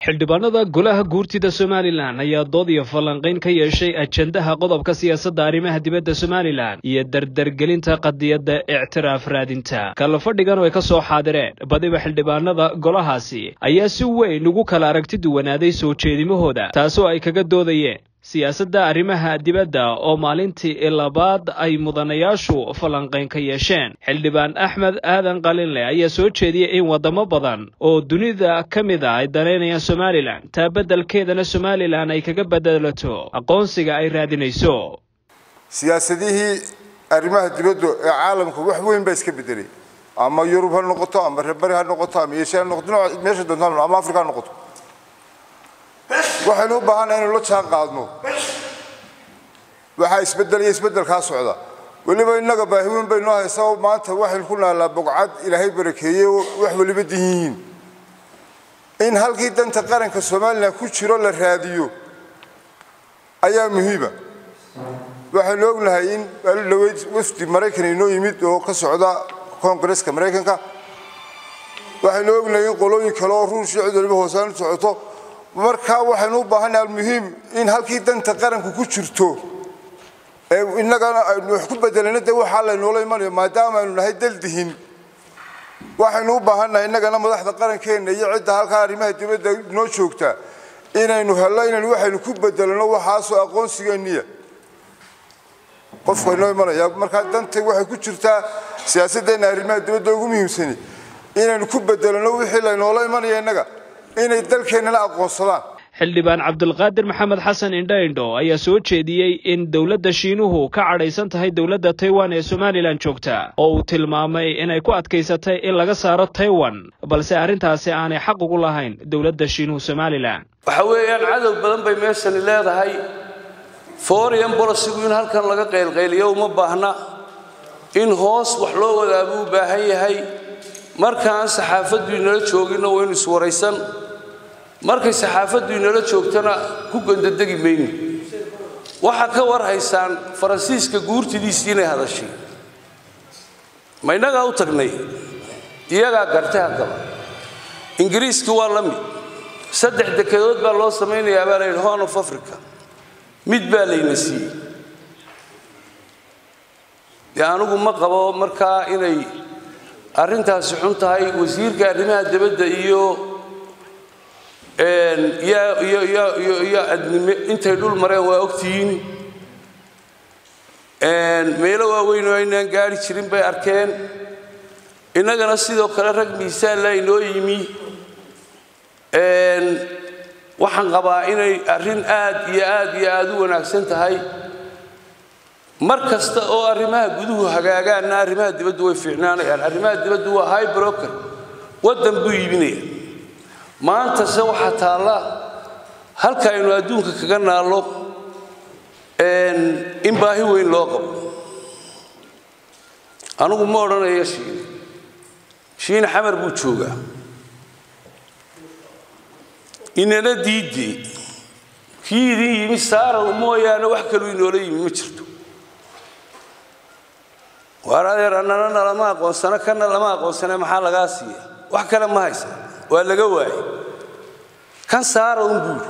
xildhibaanada golaha guurtida somalilan ayaa dood iyo falanqayn ka yeeshay ajendaha qodobka siyaasadda arrimaha dibadda somalilan iyo dardargelinta qadiyadda ictiraaf raadinta kala fadhigan oo ay ka soo xaadireen badiba xildhibaanada golahaasi ayaa si weyn ugu kala aragti duwanaaday soo jeedimahooda taasoo ay kaga doodayeen siyaasadda arrimaha dibadda oo maalintii labaad ay mudanayaashu falanqayn ka yeesheen xildhibaan axmed aadan qalinle ayaa soo jeediyey in waddamo badan oo dunida ka mid a ay danaynayaan somalilan taa beddelkeedana somalilan ay kaga bedelato aqoonsiga ay raadinayso siyaasadihii arrimaha dibadda ee caalamka wax weyn baa iska bedelay ama yurub ha noqoto ama reerbari ha noqoto ama eeshiya ha noqoto meesha doonta ama afrika ha noqoto waxaynu u baahannaha inaynu la jaan qaadno waxaa isbeddelaya isbeddelkaa socda weliba innaga baahi weyn baynoo haysaa maanta waxaynu ku naallaa bogcad ilaahay barakeeyey oo wax weliba din yihiin in halkii danta qaranka somalilan ku jiro la raadiyo ayaa muhiima waxaynu ognahay in dhaweyd wafdi maraykan inoo yimid oo ka socda koongareska maraykanka waxaynu ognahay in qolooyin kale oo ruushii cid waliba hoosaan u socoto markaa waxaynu u baahannaha almuhiim in halkii danta qaranku ku jirto ee innagana aynu wax ku bedelana dee waxaa laynoola imanayo maadaama aynu nahay daldihin waxaynu u baahannahay innagana madaxda qarankeenna iyo cidda halkaa arrimaha dibadda noo joogta inaynu hello inaynu waxaynu ku bedelano waxaasoo aqoonsigeenniya qofku aynoo imanaya markaa danta waxay ku jirtaa siyaasadeenna arrimaha dibadda ugu muhiimsani inaynu ku bedelano wixii laynoola imanaya innaga inay dalkeennana aqoonsadaan xildhibaan cabdulqaadir maxamed xasan indho indho ayaa soo jeediyey in dowladda shiinuhu ka cadhaysan tahay dowladda taiwan ee somalilan joogta oo uu tilmaamay inay ku adkaysatay in laga saaro taiwan balse arrintaasi aanay xaq ugu lahayn dowladda shiinuhu somalilan waxa weeyaan cadow badan bay meeshani leedahay foreign bolicigu in halkan laga qaylqayliyo uma baahna in hoos wax loo wadaabuu u baahan yahay markaan saxaafaddu inala jooginna waynu iswaraysan markay saxaafaddu inala joogtana ku gondadegi mayno waxaa ka war haysaan faransiiska guurtidiisii inay hadashay ma innagaa u tagnay iyagaa gartay haddaba ingiriiski waa la mid saddex dekedood baa loo samaynayaa baa layidhi horn of africa mid baa layna siiyey dee anigu ma qabo markaa inay arrintaasi xun tahay wasiirka arrimaha dibadda iyo iyo adnime intay dhul mareen waa ogtihiin meelo waaweyn oo aynaan gaari jirin bay arkeen innagana sidoo kale rag miisaanla inoo yimi waxaan qabaa inay arrin aad iyo aad iyo aad u wanaagsan tahay mar kasta oo arrimaha guduhu hagaagaanna arrimaha dibaddu way fiicnaanayaan arrimaha dibaddu waa high broker waddan buu iibinaya maantase waxaa taalla halka aynu adduunka kaga naallo in baahi weyn loo qabo anigu ma odhanayo shiine shiine xamar buu joogaa inana diidee kii idin yimi saaraw mooyaane wax kaluu inoola yimi ma jirto waar adeer annana lama aqoonsano kana lama aqoonsane maxaa lagaa siiya wax kale ma haysa waa laga waayey kan saara un buuri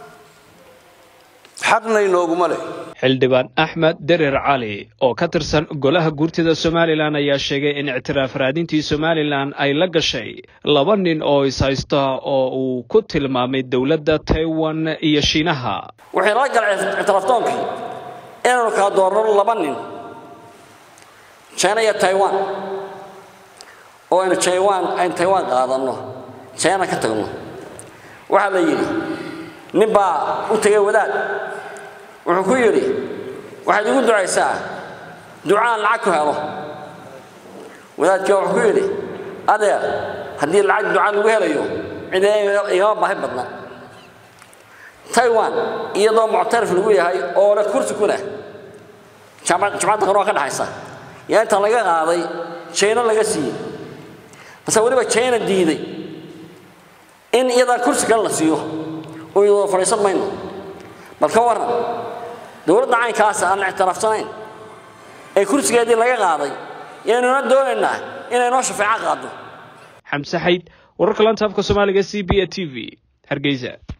xaqna inooguma leh xildhibaan axmed derer cali oo ka tirsan golaha guurtida somalilan ayaa sheegay in ictiraaf raadintii somalilan ay la gashay laba nin oo ishaysta oo uu ku tilmaamay dowladda taiwan iyo shiinaha waxay nala galay ictiraafdoonkii inaynu kala doorno laba nin china iyo taiwan oo aynu jaiwan aynu taiwan qaadanno china ka tagno waxaa la yidhi nin baa u tegay wadaad wuxuu ku yidhi waxaad igu ducaysaa ducaan lacag ku helo wadaadkii wuxuu ku yidhi adeer haddii lacag ducaan lagu helayo cidina igama baahi badna taiwan iyadoo muctarif lagu yahay oo leh kursi ku leh jumcadda qanoo ka dhexaysa yaa inta laga qaaday jayna laga siiyey base weliba jayna diiday in iyadaa kursi kale la siiyo oo iyadoo fadhiisan mayno bal ka warran dowladda caynkaasa aan ictiraafsanayn ee kursigeedii laga qaaday yaynuna doonaynaa inay noo shafeeco qaaddo xamse xayd wararka lanta afka soomaaliga c b a t v hargeysa